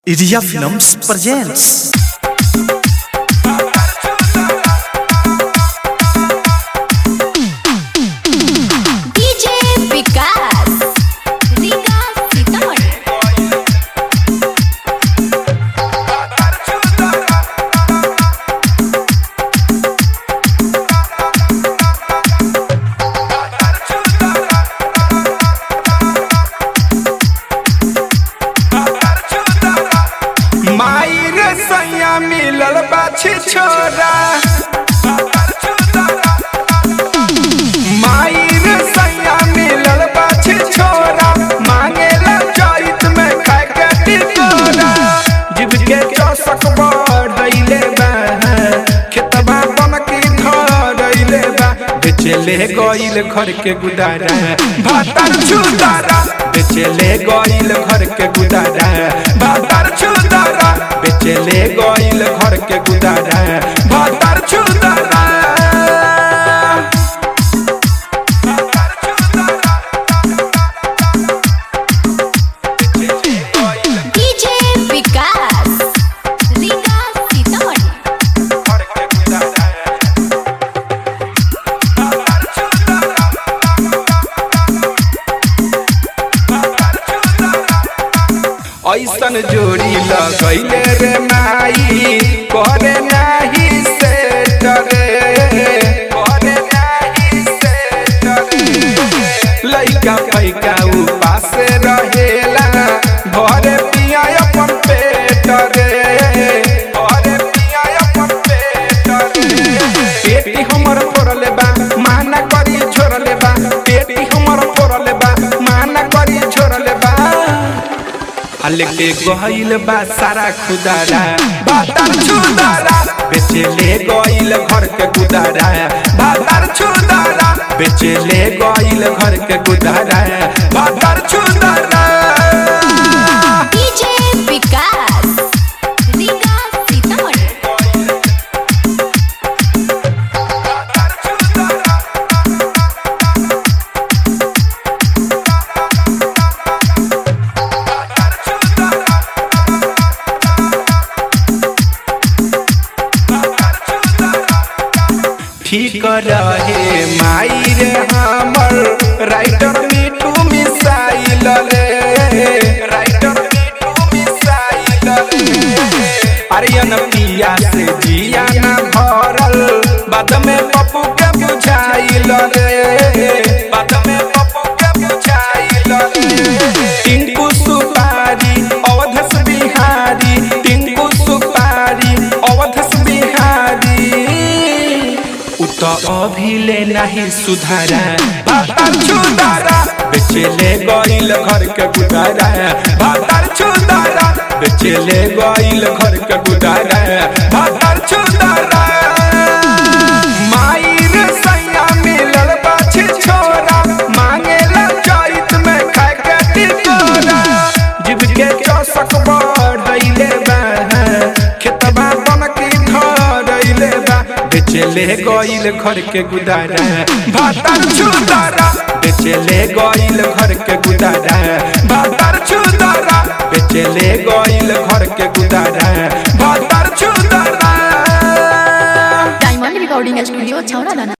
Iria Films presents DJ विकास विकास सीतामढ़ी माई रे सैया मिलल बाछी छोरा माई रे सैया मिलल बाछी छोरा मांगेला चैत में खाए के टिकोरा जीव के चौसक बढ़ैले बा खेतबा बन के धरैले बा बेचेले गइल घर के गुदारा भातर छुदारा बेचेले गइल घर के गुदारा भातर छुदारा बेचेले गइल घर के गुदारा भातर छुदारा DJ विकास विकास सीतामढ़ी घर के गुदारा ऐसन जोड़ी लगैले रे माई करे नाही से डरे करे नाही से डरे लइका पैका उपास रहेला घरे पिया अपन पेट रे घरे पिया अपन पेट रे पेटी हमर फोड़ले बा माना करी छोड़ले बा पेटी हमर फोड़ले बा माना करी छोड़ले बा हल्के गइल बा सारा खुदारा बातार छुदारा बेचेले गइल घर के गुदारा बातार छुदारा बेचेले गइल घर के गुदारा बातार छुदारा DJ विकास विकास सीतामढ़ी ठीक रहे माई रे हमर राइटर मिठू मिसाइल रे राइटर मिठू मिसाइल रे अरियन पिया से जिया ना भरल बाद में पप्पू के बुझाइल रे बाद में पप्पू के बुझाइल रे टिंकू सुपारी अवधस बिहारी टिंकू सुपारी अवधस बिहारी उत अभिले नाही सुधारा भातार छुदारा बेचेले गइल घर के गुदारा भातार छुदारा बेचेले गइल घर के गुदारा भातार छुदारा माई रे सैया मिलल बाछी छोरा मांगेला चैत में खाए के टिकोरा जीव के चौसक बढ़ैले बा खेतबा बन के धरैले बा बेचेले गइल घर के गुदारा भातार छुदारा बेचेले गइल घर के गुदारा भातार छुदारा बेचेले गइल घर के गुदारा भातार छुदारा डायमंड रिकॉर्डिंग स्टूडियो छौड़ा